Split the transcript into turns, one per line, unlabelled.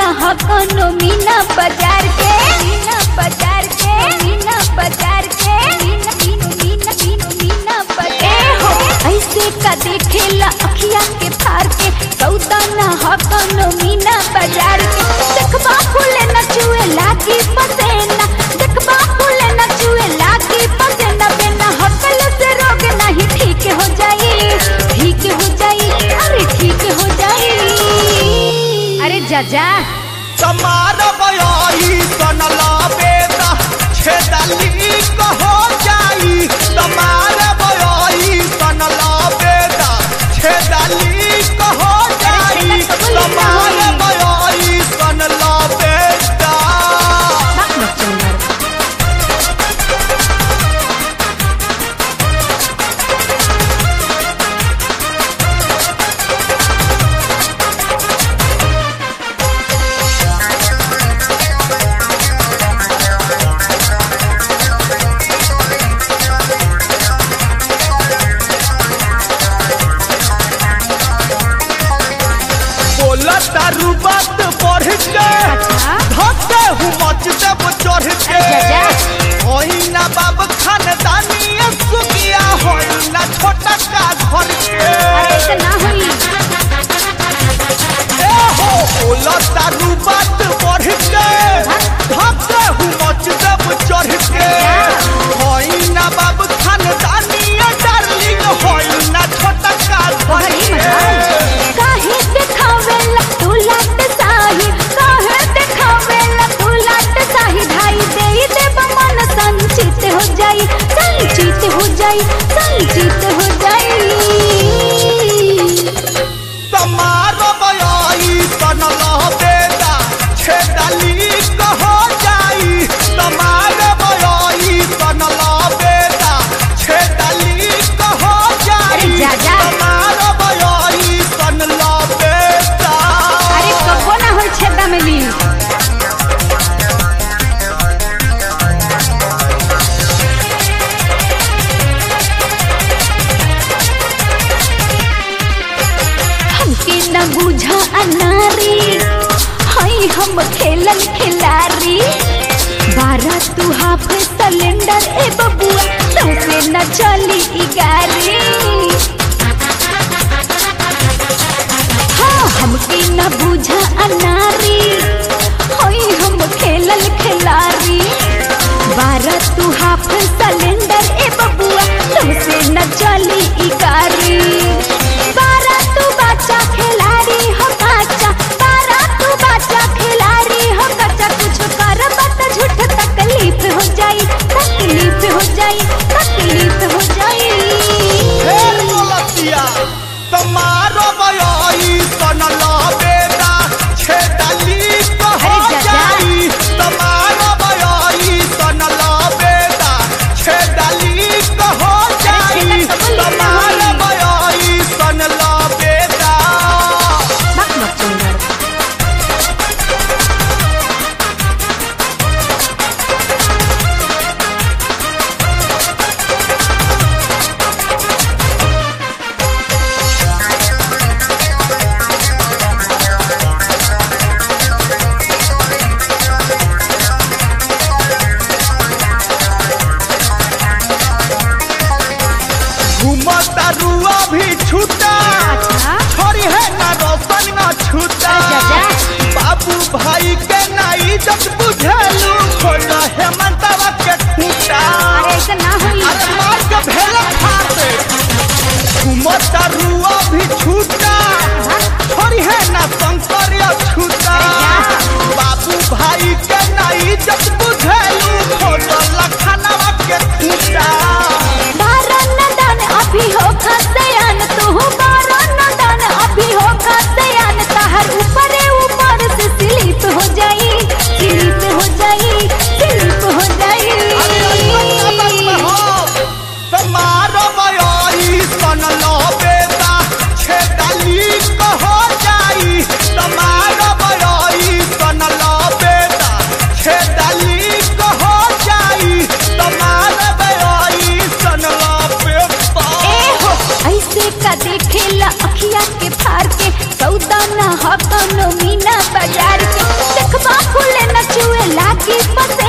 ह कोनो मीना बाजार के मीना बाजार के मीना बाजार के मीना मीना मीना मीना मीना बाजार हो ऐसे का देखेला अखिया के फार के सौदा ना ह कोनो मीना बाजार के देखबा फूले न चुए लागी पसेना देखबा फूले न चुए लागी पसेना बिना हकल से रोग नहीं ठीक हो जाई ठीक हो जाई अरे ठीक हो जाई अरे जा जा
तमार बयाई सनला बेदा छेदली कहो जाई तमार बयाई सनला बेदा छेदली कहो जाई तमार बयाई सनला बेदा
बात मत चंदर
बोला तारू बात बढ़ के
अच्छा
धके हूँ मच देव चढ़ के
जा,
होई ना बाब खानदानी सुखिया होई ना छोटा का घर के
अरे ऐसे ना हुई
ए हो बोला तारू बात बढ़ के धके हूँ मच देव चढ़ के होई ना बाब खानदानी डार्लिंग होई ना छोटा का घर
अरे
के
मजाल काहे दिखावेला तू लाट साही काहे दिखावेला तू लाट साही ढाई दे दे मन संचित हो जाई संचित हो जाई संचित हो जाई
तमार बयाई सनला बेदा छेदली कहो जाई तमार बयाई सनला बेदा छेदली कहो
अरे
जाई
जा, जा।
तमार बयाई सनला बेदा
अरे कबो ना होई छेदा में ली हमके न बुझा अनारी हई हम खेलन खिलारी बारह तू हाफ सिलेंडर ए बबुआ तोसे न चली ई गाड़ी हाँ हमके न बुझा अनारी हई हम खेलन खिलारी बारह तू हाफ सिलेंडर ए बबुआ तुमसे न चली ई गाड़ी बारह तू बच्चा खिलाड़ी हो कच्चा बारह तू बच्चा खिलाड़ी हो कच्चा कुछ कर मत झूठ तकलीफ हो जाई तकलीफ हो जाई तकलीफ हो जाई
फेर बोलतिया तमार बयाई सनला बेदा छेदली कहो
अरे जा, जा।
जाई तमार बयाई सनला बेदा छेदली कहो जाई
छेदल तो बोली
तमार
नहीं।
बयाई सनला बेदा
बात मत चंदर
घूमता रुआ भी छूटा
अच्छा
छोरी है ना रोशन ना छूटा
अरे जा, जा।
बाबू भाई के ना इज्जत बुझेलू खोला हेमंतवा के खूटा
अरे ऐसा ना हुई
अरे मार के भेल खाते घूमता रुआ भी छूटा छोरी है ना शंकरिया छूटा बाबू भाई के ना इज्जत बुझेलू खोला लखनवा के खूटा
बारह नदान अभी हो खसयान तू बारह नदान अभी हो खसयान तहर ऊपर ऊपर से स्लिप हो जाई स्लिप हो जाई स्लिप हो जाई
तमार बयाई सनला बेदा छेदली कहो जाई तमार बयाई सनला बेदा छेदली कहो जाई तमार बयाई सनला बेदा
ए हो ऐसे का देखेला अखिया के फार के सौदा ना ह कोनो मीना बाजार के लागी पता